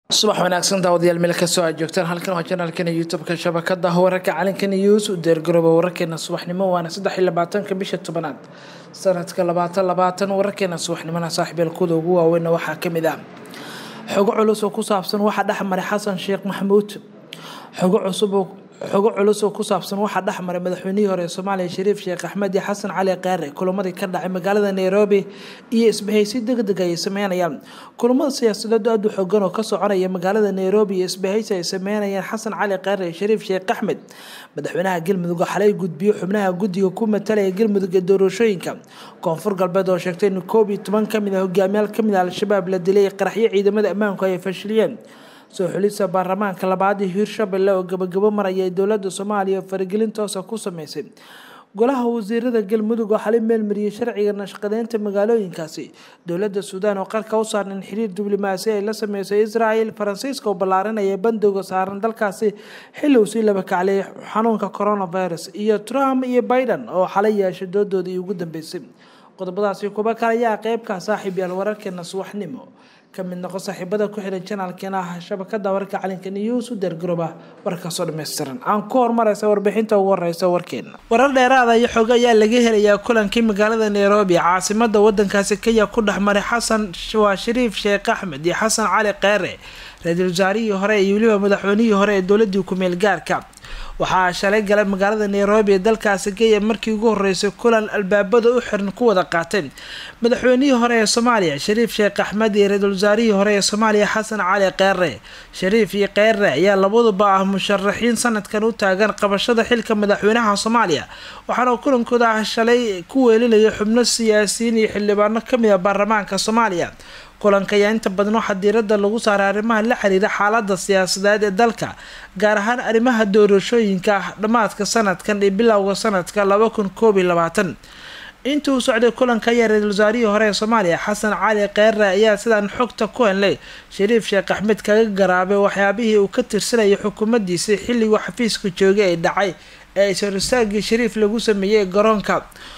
subax wanaagsan daawadayaal meel kastoo aad joogtaan halkan waa janaalkana youtube-ka shabakada wararka calanka news u deergarooba wararkeena subaxnimo waana saddex iyo labaatanka bisha tobanaad sanadka labaatan labaatan wararkeena subaxnimona saaxiibeelkooda ugu waaweynna waxaa kamid ah xogo culus oo ku saabsan waxaa dhexmaray xasan sheekh maxamuud xogo cusub xogo culus oo ku saabsan waxaa dhexmaray madaxweynihii hore ee soomaaliya shariif sheekh axmed iyo xasan cali kaare kulamadii ka dhacay magaalada nairobi iyo isbahaysi degdeg ay sameynayaan kulamada siyaasadeed aada u xoogan oo ka soconaya magaalada nairobi iyo isbahaysi ay sameynayaan xasan cali kaare iyo shariif sheekh axmed madaxweynaha galmudug xalay gudbiyo xubnaha guddiga ku matalaya galmudug ee doorashooyinka koonfur galbeed oo sheegtay in koob iyo toban kamid a hogaamiyaal kamid a al-shabaab la dilay qaraxyo ciidamada ammaanku ay fashiliyeen soo xulisa baarlamaanka labaad iyo hiirshabelle oo gabagabo maraya ee dowlada soomaaliya faragelin toosa ku sameysay golaha wasiirada galmudug oo xalay meelmariyay sharciga nashqadeynta magaalooyinkaasi dowlada suudaan oo qarka u saaran in xiriir diblomaasi ay la sameysay israel faransiiska oo ballaarinaya bandowga saaran dalkaasi xilli uu sii laba kaclay xanuunka coronavirus iyo trump iyo biden oo xalay yeeshay doodoodii ugu dambeysay qodobadaasi kuba kale ayaa qeybka saaxiib yaal wararkeena subaxnimo kamid noqo saaxiibada ku xiran janaalkeena ah shabakada wararka calinka news u deergarooba warkaasoo dhammaystiran aan ku hormareysa warbixinta ugu horeysa warkeena warar dheeraada iyo xog ayaa laga helayaa kulankii magaalada nairobi caasimada wadankaasi kenya ku dhexmaray xasan waa shariif sheekh axmed iyo xasan cali keere ra-iisul wasaarihii hore iyo weliba madaxweynihii hore ee dowladii ku-meel gaarka waxaa shalay galay magaalada nairobi ee dalkaasi kenya markii ugu horeysay kulan albaabada u xiran ku wada qaateen madaxweynihii hore ee soomaaliya shariif sheekh axmed iyo ra-iisul wasaarihii hore ee soomaaliya xasan cali keere shariif iyo keere ayaa labaduba ah musharaxiin sanadkan u taagan qabashada xilka madaxweynaha soomaaliya waxaana kulankooda ah shalay ku weelinaya xubno siyaasiyiin iyo xildhibaano kamid a baarlamaanka soomaaliya kulanka ayaa inta badan waxaa diirada lagu saaray arrimaha la xiriira xaalada siyaasadeed ee dalka gaar ahaan arrimaha doorashooyinka ah dhammaadka sanadkan iyo bilowga sanadka laba kun koob iyo labaatan intii uu socday kulanka ayaa ra-iisul wasaarihii hore ee soomaaliya xasan cali keere ayaa sidaan xogta ku henlay shariif sheekh axmed kaga garaabay waxyaabihii uu ka tirsanayay xukuumaddiisii xilliguu xafiiska joogay ee dhacay ee isoristaagii shariif lagu sameeyey garoonka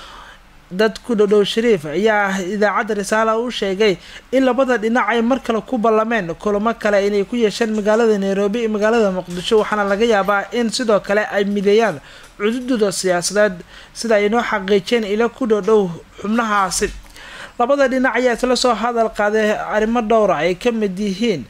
dad ku dhodhow shariif ayaa idaacadda risaala u sheegay in labada dhinac ay mar kale ku ballameen kulamo kale inay ku yeesheen magaalada nairobi iyo magaalada muqdisho waxaana laga yaabaa in sidoo kale ay mideeyaan cududooda siyaasadeed sida ay noo xaqiijeen ila ku dhodhow xubnahaasi labada dhinac ayaa isla soo hadal qaaday arrimo dhowra ay ka mid yihiin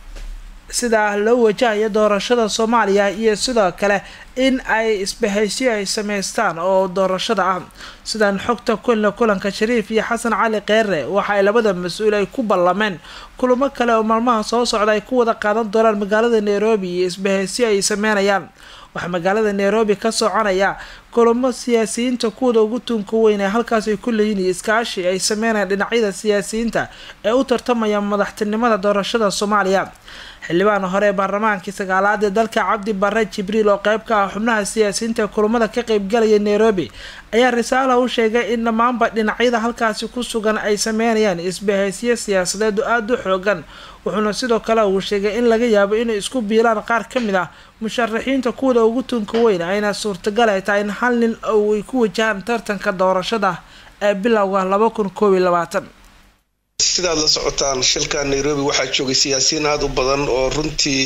sida loo wajahayo doorashada soomaaliya iyo sidoo kale in ay isbahaysyo ay sameystaan oo doorashada ah sidaan xogta kulla kulanka shariif iyo xasan cali keere waxa ay labada mas-uul ay ku ballameen kulamo kale oo maalmaha soo socda ay ku wada qaadan doonaan magaalada nairobi iyo isbahaysyo ay sameynayaan waxaa magaalada nairobi ka soconaya kulamo siyaasiyiinta kuwada ugu tunka weyn ee halkaas ay ku leeyihin iyo iskaashi ay sameynayaan dhinacyada siyaasiyiinta ee u tartamaya madaxtinimada doorashada soomaaliya xildhibaan hore ee baarlamaankii sagaalaad ee dalka cabdi bare jibriil oo qeyb ka ah xubnaha siyaasiyiinta ee kulamada ka qeybgalaya nairobi ayaa risaala u sheegay in dhammaanba dhinacyada halkaasi ku sugan ay sameynayaan isbahaysyo siyaasadeed oo aada u xoogan wuxuuna sidoo kale uu sheegay in laga yaabo inay isku biilaan qaar ka mid ah musharaxiinta kuwada ugu tunka weyn ayna suurtagal ay tahay in hal nin oo ay ku wajahaan tartanka doorashada ee bilowga laba kun koob iyo labaatan sidaad la socotaan shilka nairobi waxaa joogay siyaasiyiin aada u badan oo runtii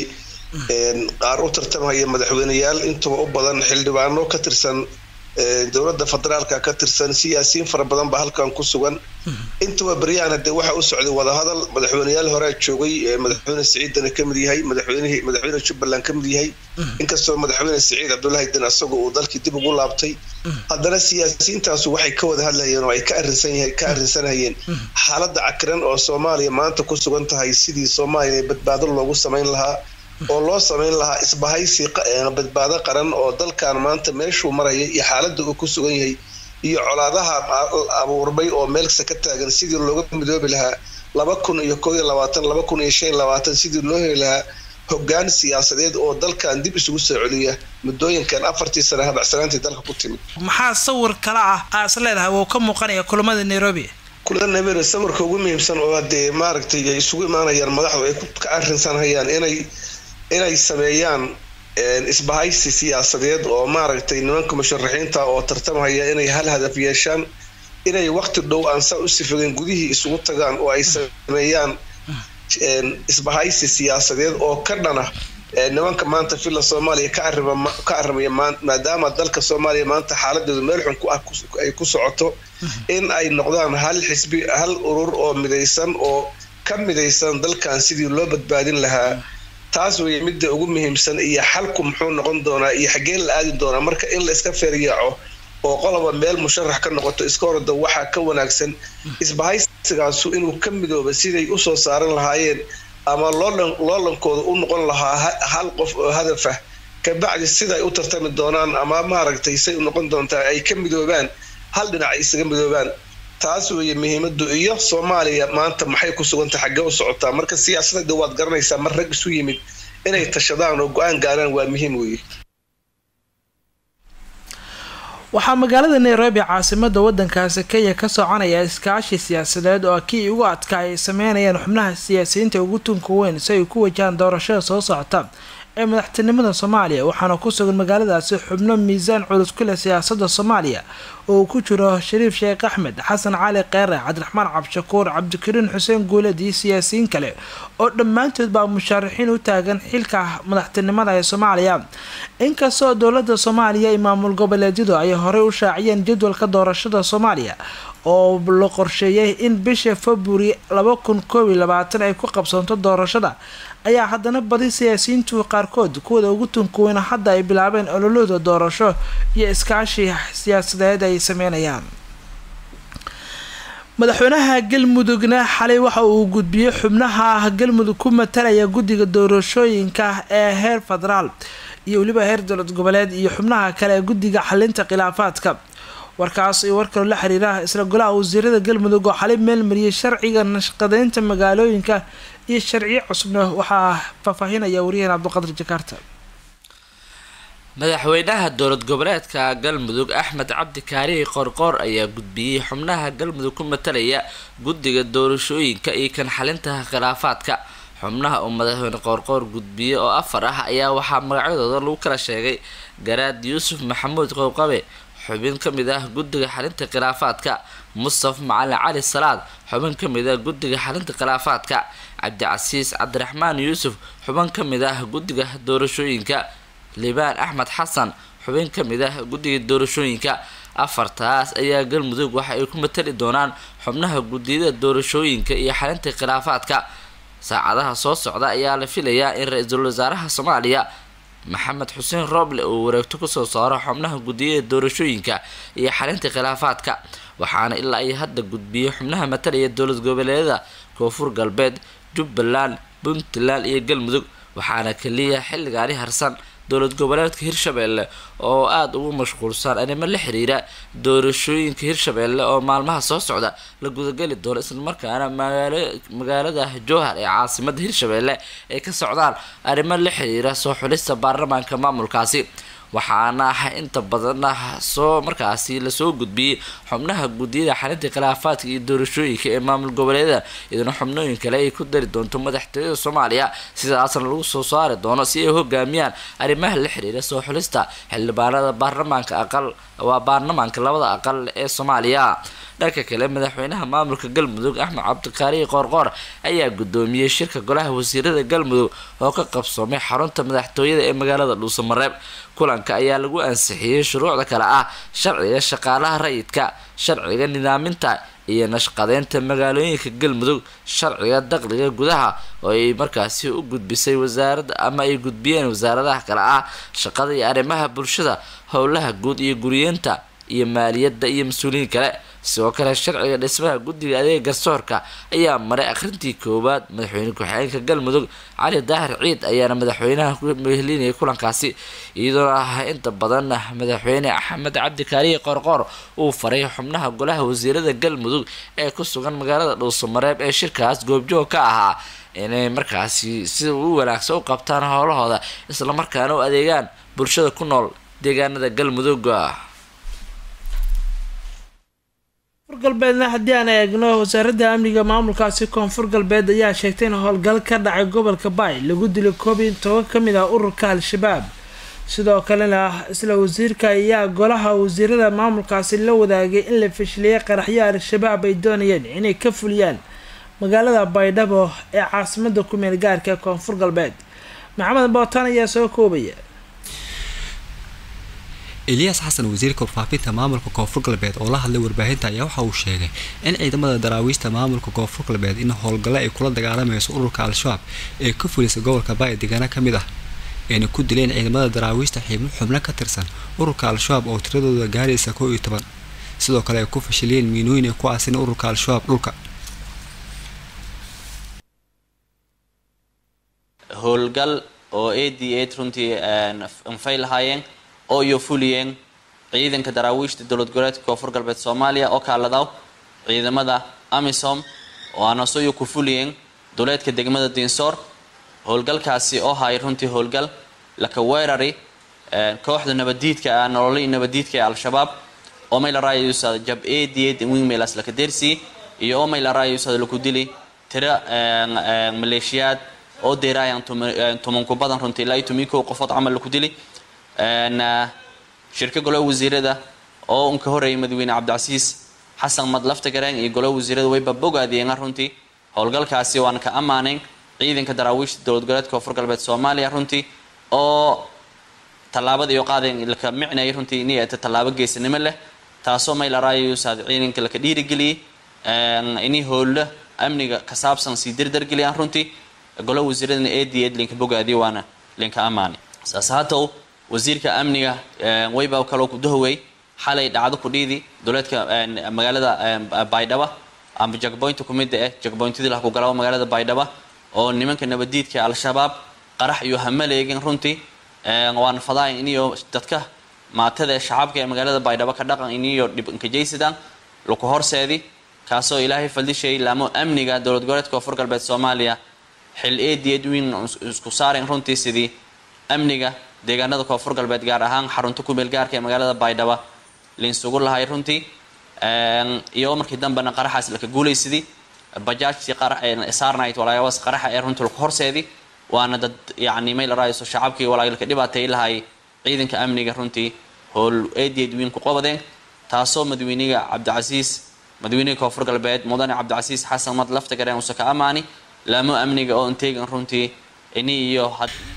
qaar u tartamaya madaxweyneyaal intuba u badan xildhibaano ka tirsan dowladda federaalka ka tirsan siyaasiyiin fara badan baa halkan ku sugan intuba beryaan hadee waxaa u socday wadahadal madaxweyneyaal horea joogay madaxweyne siciidana kamid yahay madaxweynihii madaxweyne jubbaland kamid yahay inkastoo madaxweyne siciid cabdullaahi den isaga uu dalkii dib ugu laabtay haddana siyaasiyiintaasu waxay ka wada hadlayeen oo ay ka arinsan ka arrinsanayeen xaaladda cakiran oo soomaaliya maanta ku sugan tahay sidii soomaaliya badbaado loogu samayn lahaa oo loo samayn lahaa isbahaysi badbaado qaran oo dalkan maanta meeshuu maraya iyo xaaladda uu ku sugan yahay iyo colaadaha abuurmay oo meelkasta ka taagan sidii looga midoobi lahaa laba kun iyo koo iyo labaatan laba kun iyo shan iyo labaatan sidii loo heli lahaa hogaan siyaasadeed oo dalkan dib isugu soo celiya muddooyinkan afartii sana habacsanaantii dalka ku timid maxaa sawir kale ah aa is leedahay wuu ka muuqanaya kulamada nairobi kulamada nairobi sawirka ugu muhiimsan oo hadee maaragtay ay isugu imaanayaan madaxdu ay ka arrinsanhayaan inay inay sameeyaan isbahaysi siyaasadeed oo maaragtay nimanka musharaxiinta oo tartamhaya inay hal hadaf yeeshaan inay waqti dhow aan saa u sifagen gudihii isugu tagaan oo ay sameeyaan isbahaysi siyaasadeed oo ka dhana nimanka maanta villa soomaaliya ka arrimaya maadaama dalka soomaaliya maanta xaaladeedu meel xun ay ku socoto in ay noqdaan hal xisbi hal urur oo midaysan oo ka midaysan dalkan sidii loo badbaadin lahaa taas weeye midda ugu muhiimsan iyo xalku muxuu noqon doonaa iyo xaggeen la aadi doonaa marka in la iska feeryaaco oo qoloba meel musharax ka noqoto iska horda waxaa ka wanaagsan isbahaysigaasu inuu ka midooba siday usoo saaran lahaayeen ama loolankooda u noqon lahaa hal qof oo hadaf ah kabacdi siday u tartami doonaan ama maaragtay say u noqon doontaa ay ka midoobaan hal dhinac ay isaga midoobaan taas weeye muhiimadu iyo soomaaliya maanta maxay ku sugantay xaggee u socotaa marka siyaasadda waad garanaysaa mar rag isu yimid inay tashadaan oo go-aan gaaraan waa muhiim weeye waxaa magaalada nairobi caasimada wadankaasi kenya ka soconaya iskaashi siyaasadeed oo kii ugu adkaa ay sameynayaan xubnaha siyaasiyiinta ugu tunka weyn si ay ku wajahaan doorashada soo socota ee madaxtinimada soomaaliya waxaana ku sugan magaaladaasi xubno miisaan culus ku leh siyaasada soomaaliya oo uu ku jiro shariif sheekh axmed xasan cali keere cabdiraxmaan cabdishakuur cabdikariin xuseen guuled iyo siyaasiyiin kale oo dhammaantood baa mushaarixiin u taagan xilka madaxtinimada ee soomaaliya inkastoo dowlada soomaaliya iyo maamul goboleedyadu ay horey u shaaciyeen jadwalka doorashada soomaaliya oo la qorsheeyay in bisha february laba kun koob iyo labaatan ay ku qabsoonto doorashada ayaa haddana badi siyaasiyiintu qaarkood kuwada ugu tunkuweyna hadda ay bilaabeen ololooda doorasho iyo iskaashi siyaasadeed ay sameynayaan madaxweynaha galmudugna xalay waxa uu gudbiyey xubnaha galmudug ku matalaya guddiga doorashooyinka ee heer federaal iyo weliba heer dowlad goboleed iyo xubnaha kale ee guddiga xalinta khilaafaadka warkaas iyo war kaloo la xiriira isla golaha wasiirada galmudug oo xalay meelmariyay sharciga nashqadeynta magaalooyinka iyo sharciyo cusubna waxaa faahfaahinaya wariyaheen cabdiqadir jakaarta madaxweynaha dowlad goboleedka galmudug axmed cabdi kaarihi qorqoor ayaa gudbiyey xubnaha galmudug ku matalaya guddiga doorashooyinka iyo kan xalinta khilaafaadka xubnaha uu madaxweyne qoorqoor gudbiyey oo afar ah ayaa waxaa magacyadooda lagu kala sheegay garaad yuusuf maxamuud qowqabe xubin ka mid ah guddiga xalinta khilaafaadka mustaf macalin cali salaad xubin ka mid ah guddiga xalinta khilaafaadka cabdicasiis cabdiraxmaan yuusuf xubin ka mid ah guddiga doorashooyinka libaan axmed xasan xubin ka mid ah guddiga doorashooyinka afartaas ayaa galmudug waxa ay ku matali doonaan xubnaha guddiyada doorashooyinka iyo xalinta khilaafaadka saacadaha soo socda ayaa la filayaa in ra-iisul wasaaraha soomaaliya maxamed xuseen rooble uu wareegto kusoo saaro xubnaha guddiyada doorashooyinka iyo xalinta khilaafaadka waxaana ilaa ay hadda gudbiyey xubnaha matalaya dowlad goboleedyada koonfur galbeed jubbaland puntland iyo galmudug waxaana kaliya xilligaani harsan dowlad goboleedka hirshabeelle oo aada ugu mashquulsan arrimo la xiriira doorashooyinka hirshabeelle oo maalmaha soo socda la gudageli doono islamarkaana magaalo magaalada jowhar ee caasimada hirshabeelle ay ka socdaan arrimo la xiriira soo xulista baarlamaanka maamulkaasi waxaana ah inta badan soo markaasi lasoo gudbiyey xubnaha guddiyada xalinta khilaafaadka iyo doorashooyinka ee maamul goboleedyada iyaduna xubnooyin kale ay ku dari doonto madaxtooyada soomaaliya sidaasna lagu soo saari doono si ay hogaamiyaan arrimaha la xiriira soo xulista xildhibaanada baarlamaanka aqal waa baarlamaanka labada aqal ee soomaaliya dhanka kale madaxweynaha maamulka galmudug axmed cabdikaarihi qoorqoor ayaa gudoomiyey shirka golaha wasiirada galmudug oo ka qabsoomay xarunta madaxtooyada ee magaalada dhuusamareeb kulanka ayaa lagu ansixiyey shuruucda kale ah sharciga shaqaalaha rayidka sharciga nidaaminta iyo nashqadeynta magaalooyinka galmudug sharciga dakhliga gudaha oo ay markaasi u gudbisay wasaarada ama ay gudbiyeen wasaaradaha kale ah shaqada iyo arrimaha bulshada howlaha guud iyo guriyeenta iyo maaliyadda iyo mas-uuliyiin kale sidoo kale sharciga dhismaha guddiga adeega garsoorka ayaa maray akhrintii koowaad madaxweyne ku-xigeenka galmudug cali daahir ciid ayaana madaxweynaha ku mehelinayay kulankaasi iyadoo ah inta badan madaxweyne axmed cabdikaarihi qoorqoor uu faray xubnaha golaha wasiirada galmudug ee ku sugan magaalada dhuusamareeb ee shirkaas goobjoog ka ahaa inay markaasi sida u wanaagsan u qabtaan howlahooda islamarkaana u adeegaan bulshada ku nool deegaanada galmudug koonfur galbeedna haddii aan eegno wasaaradda amniga maamulkaasi koonfur galbeed ayaa sheegtay in howlgal ka dhacay gobolka baay lagu dilay koob iyo toban ka mid ah ururka al-shabaab sidoo kalena isla wasiirka ayaa golaha wasiirada maamulkaasi la wadaagay in la fashiliyay qaraxyo al-shabaab ay doonayeen inay ka fuliyaan magaalada baydhabo ee caasimada kumeel gaarka ee koonfur galbeed maxamed bootaan ayaa soo koobaya eliyas xasan wasiirka warfaafinta maamulka koonfur galbeed oo la hadlay warbaahinta ayaa waxa uu sheegay in ciidamada daraawiishta maamulka koonfur galbeed in howlgalle ay kula dagaalamayso ururka al-shabaab ee ka fulisa gobolka baay deegaana ka mid ah ayna ku dileen ciidamada daraawiishta xiibno xubno ka tirsan ururka al-shabaab oo tiradooda gaaraysa kow iyo toban sidoo kale ay ku fashiliyeen miinooyin ay ku aasin ururka al-shabaab dhulka howlgal oo a d a runtii anfay lahaayeen oo iyo fuliyeen ciidanka daraawiishta dowlad goboleedka koonfur galbeed soomaaliya oo kaaladaw ciidamada amisom oo anasoyo ku fuliyeen duleedka degmada dinsoor howlgalkaasi oo hay runtii howlgal laka weerari kooxda nabadiidka ah nololii nabadiidka ee al-shabaab oo may la raayayusada jab a d a wingmailas laka dersi iyo oo may la raayayusada laku dili tira maleeshiyaad oo deeraayaan tumanku badan runtii ilaa iyo tumii kow qofood camal laku dili shirka golaha wasiirada oo unka horeeyay madaxweyne cabdicasiis xasan mad laftagareen iyo golaha wasiirada wayba bogaadiyeen runtii howlgalkaasi waan ka ammaanayn ciidanka daraawiishta dowlad goboleedka koonfur galbeed soomaaliya runtii oo tallaabada iyo qaadeen laka micnayay runtii inay ata tallaabo geesanimo leh taasoo may la raayayusaad ciidanka laka dhiirigeliyey inay howlla amniga ka saabsan sii dardargeliyaan runtii golaha wasiiradana a d ed linka bogaadiyo waana linka ammaanay saas haatow wasiirka amniga wayba kaloo ku dahowey xalay dhacdo ku dhiidi duleedka magaalada baydhaba amba jagboynta kumida eh jagboyntadii lah ku galaba magaalada baydhaba oo nimanka nabadiidka al-shabaab qarax iyo hamaleegin runtii waana fadaayan iniyo dadka maatada ee shacabka ee magaalada baydhabo ka dhaqan iniyo dhib inkajaysadaan laku horseedi kaasoo ilaahay faldishay laamo amniga dowlad goboleedka koonfur galbeed soomaaliya xil eediyeed wiin isku saaren runtii sidii amniga deegaanada koonfur galbeed gaar ahaan xarunta kumeel gaarka ee magaalada baydhaba lainsugu lahay runtii iyo markii dambena qaraxaas laka guulaysidii bajaajtii saarnight walaayabaas qaraxa ee runtii laku horseedi waana dad yacni may la raayso shacabkii walaalka dhibaatay lahay ciidanka amniga runtii howl eediyeed wiin ku qabadeen taasoo madaxweyniga cabdicasiis madaxweyniga koonfur galbeed mudane cabdicasiis xasan mad lafta gareen uuse ka ammaani laamo amniga oo inteegan runtii ini iyo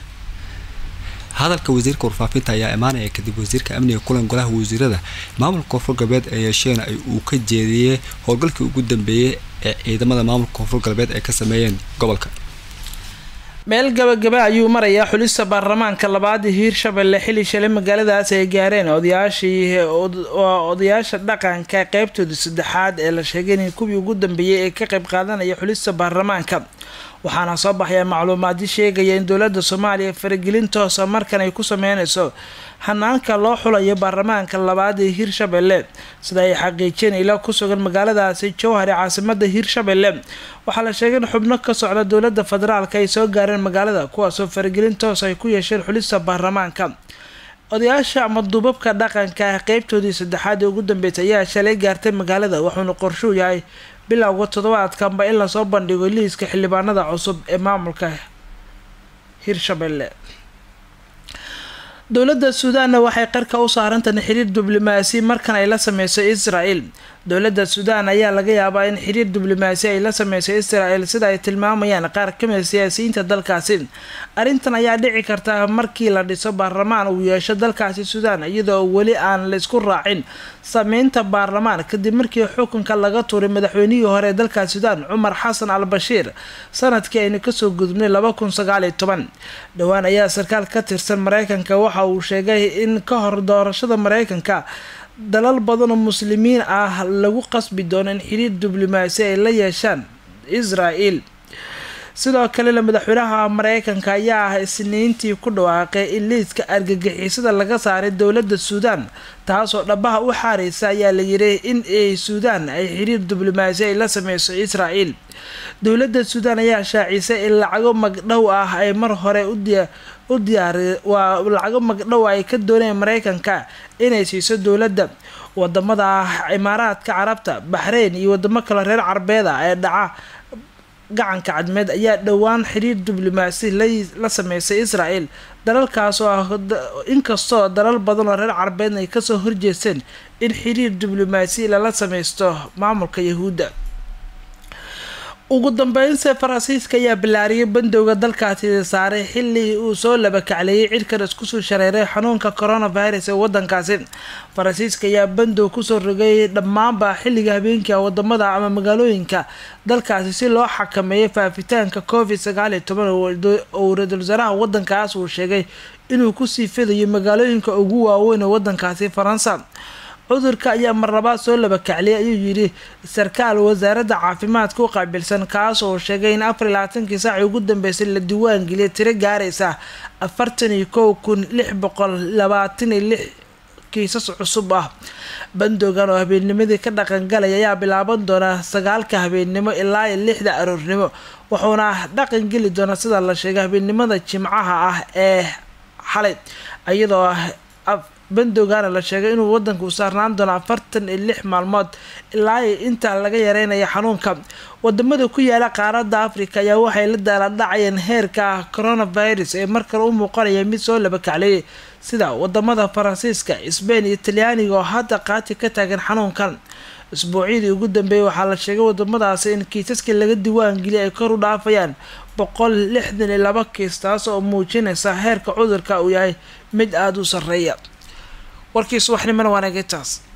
hadalka wasiirka warfaafinta ayaa imaanaya kadib wasiirka amniga kulan golaha wasiirada maamulka koonfur galbeed ee yeesheen ay uu ka jeediyey howlgalkii ugu dambeeyey ee ciidamada maamulka koonfur galbeed ay ka sameeyeen gobolka meel gabagaba ayuu marayaa xulista baarlamaanka labaad hiirshabelle xili shalay magaaladaas ay gaareen odayaashii odayaasha dhaqanka qeybtooda saddexaad ee la sheegay in kuwii ugu dambeeyey ee ka qeyb qaadanaya xulista baarlamaanka waxaana soo baxaya macluumaadyo sheegaya in dowladda soomaaliya faragelin toosa markan ay ku sameyneyso hanaanka loo xulayo baarlamaanka labaad ee hiirshabelle sida ay xaqiijiyeen ila ku sugan magaaladaasi jowhar ee caasimada hiirshabelle waxaa la sheegay in xubno ka socda dowladda federaalk ay soo gaareen magaalada kuwaasoo faragelin toos ay ku yeesheen xulista baarlamaanka odayaasha ama duubabka dhaqanka ah qeybtoodii saddexaad ee ugu dambeysay ayaa shalay gaartay magaalada wuxuuna qorshuu yahay bilowga toddobaadkanba in lasoo bandhigo liiska xildhibaanada cusub ee maamulka hiirshabelle dowladda suudaanna waxay qarka u saarantahay xiriir diblomaasi markan ay la sameyso israel dowladda suudaan ayaa laga yaabaa in xiriir diblomaasi ay la sameyso israel sida ay tilmaamayaan qaar kamida siyaasiyiinta dalkaasi arrintan ayaa dhici karta markii la dhiso baarlamaan uu yeesho dalkaasi suudaan iyadoo weli aan laysku raacin sameynta baarlamaan kadib markii xukunka laga tuuray madaxweynihii hore ee dalkaasi suudaan cumar xasan al bashiir sanadkii aynu kasoo gudubnay laba kun sagaaliyo toban dhowaan ayaa sarkaal ka tirsan mareykanka waxa uu sheegay in ka hor doorashada mareykanka dalal badan oo muslimiin ah lagu qasbi doono in xiriir diblomaasi ay la yeeshaan israel sidoo kalena madaxweynaha mareykanka ayaa ah isniintii ku dhawaaqay in liiska argagixisada laga saaray dowladda suudaan taasoo dhabaha u xaareysa ayaa la yiri in ay suudaan ay xiriir diblomaasi ay la sameyso israel dowladda suudaan ayaa shaacisay in lacago magdhow ah ay mar hore u diyaari waa lacago magdhow ay ka dooneen mareykanka inay siiso dowladda wadamada imaaraadka carabta baxreyn iyo wadamo kale reer carbeed ah ee dhaca gacanka cadmeed ayaa dhowaan xiriir diblomaasi la sameysay israel dalalkaas oo ah inkastoo dalal badan oo reer carbeedna ay kasoo horjeesteen in xiriir diblomaasi lala sameysto maamulka yahuudda ugu dambeynse faransiiska ayaa bilaariyay bandowga dalkaasi saaray xili uu soo labakacleeyay cirkan iskusoo shareeray xanuunka coronavirus ee wadankaasi faransiiska ayaa bandow kusoo rogay dhammaanba xilliga habeenka wadamada ama magaalooyinka dalkaasi si loo xakameeyo faafitaanka covid sagaal iyo toban oo ra-iisul wasaaraha wadankaas uu sheegay inuu kusii fidayo magaalooyinka ugu waaweyn ee wadankaasi faransa cudurka ayaa marlabaad soo labakacliyay ayuu yidhi sarkaal wasaaradda caafimaadka u qaabilsan kaas oo sheegay in afar iyo labaatankii saacii ugu dambeysay la diiwaangeliyay tiro gaaraysa afartan iyo kow kun lix boqol labaatan iyo lix kiisas cusub ah bandoogan oo habeennimadii ka dhaqangalaya ayaa bilaaban doona sagaalka habeennimo ilaa iyo lixda aroornimo wuxuuna dhaqan geli doonaa sida la sheegay habeennimada jimcaha ah ee xalay iyadoo bandowgaana la sheegay inuu wadanka u saarnaan doono afartan iyo lix maalmood ilaa intaa laga yareynaya xanuunka wadamada ku yaala qaaradda africa ayaa waxay la daaladhacayeen heerka coronavirus ee markale u muuqanaya mid soo labakacleeyay sida wadamada faransiiska sbain iyo talyaaniga oo hadda qaati ka taagan xanuunkan isbuucyadii ugu dambeeyay waxaa la sheegay wadamadaasi in kiisaskii laga diiwaangeliyay ay kor u dhaafayaan boqol lixdan iyo laba kiis taas oo muujinaysa heerka cudurka uu yahay mid aada u sarreeya warkii subaxnimona waanagetaas